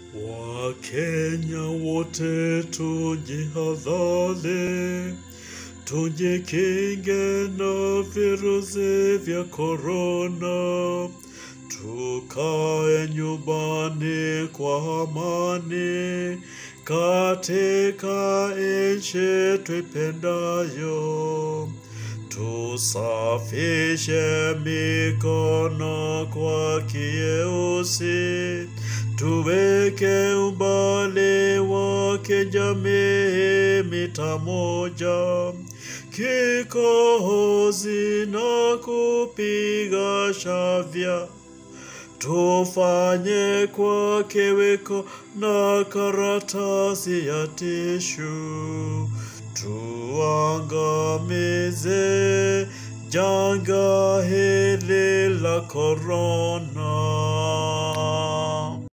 Wakenya wote tujihadhari, tujikinge na virusi vya korona, tukae nyumbani kwa amani katika nchi tuipendayo. Tusafishe mikono kwa kieusi, tuweke umbali wa kijamii mita moja, kikohozi na kupiga shavya tufanye kwa kiwiko na karatasi ya tishu, tuangamize janga hili la korona.